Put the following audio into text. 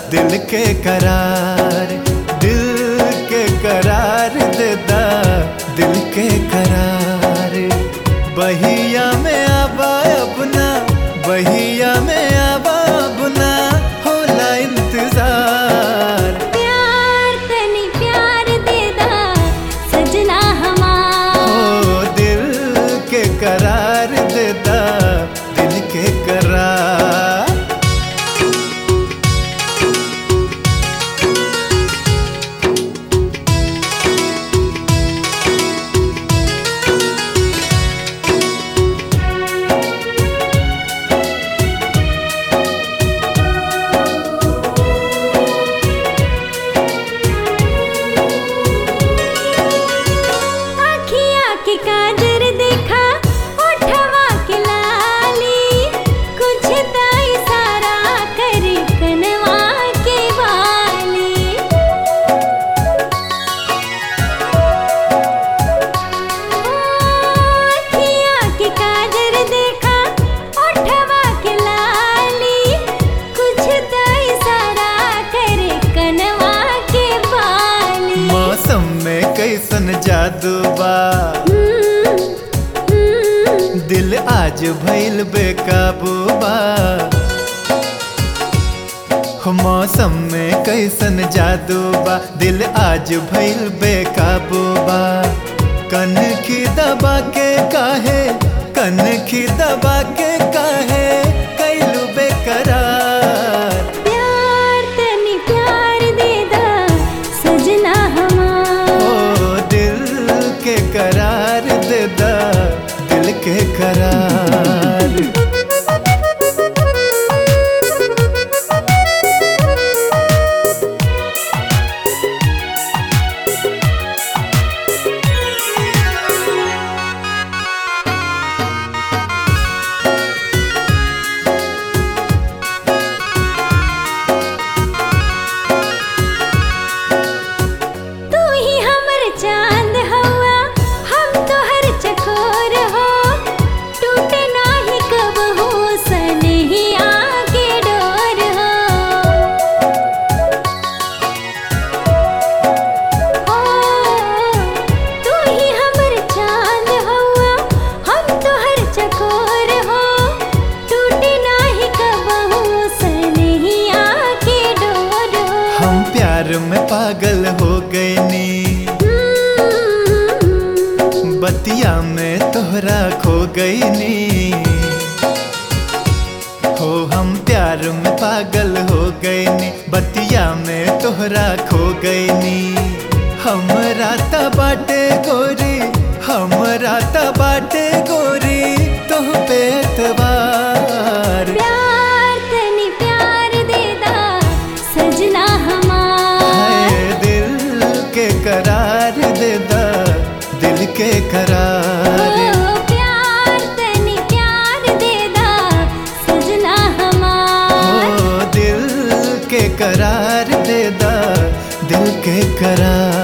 दिल के करार दिल के करार देता दिल के करार बहिया में आबा अपना बहिया में आबा अपना होला इंतजार प्यार तनी प्यार देदा सजना हमार ओ दिल के करार देता दिल के करार आखिया के काजर देखा ओठवा के लाली कुछ त इशारा करे कनवा के वाली आखिया के काजर देखा ओठवा के लाली कुछ त इशारा करे कनवा के वाली मौसम में कैसन जादू बा दिल आज भइल बेकाबू बा हो मौसम में कैसन जादू बा दिल आज भइल बेकाबू बा कन की दबा के काहे कन की दबा के काहे कैलू बेकरार प्यार तनी प्यार देदा सजना हमार ओ दिल के करार देदा दिल के करार तू ही हमर चांद हवा हम तोहर चकोर हो टूटे नाही कब हो सनहिया के डोर हो ओ तू ही हमर चांद हवा हम तोहर चकोर हो टूटे नाही कब हो सनहिया के डोर हो हम प्यार में पागल हो गए नी बतिया में तोहरा खो गई नी हो हम प्यार में पागल हो गए नी बतिया में तोहरा खो गई नी हमरा त बाटे गोरी हमरा त बाटे गोरी तोह पे एतबार प्यार तनी प्यार देदा सजना हमार हाय दिल के करार देदा दिल के करार ओ प्यार तनी प्यार देदा सजना हमार हो दिल के करार देदा दिल के करार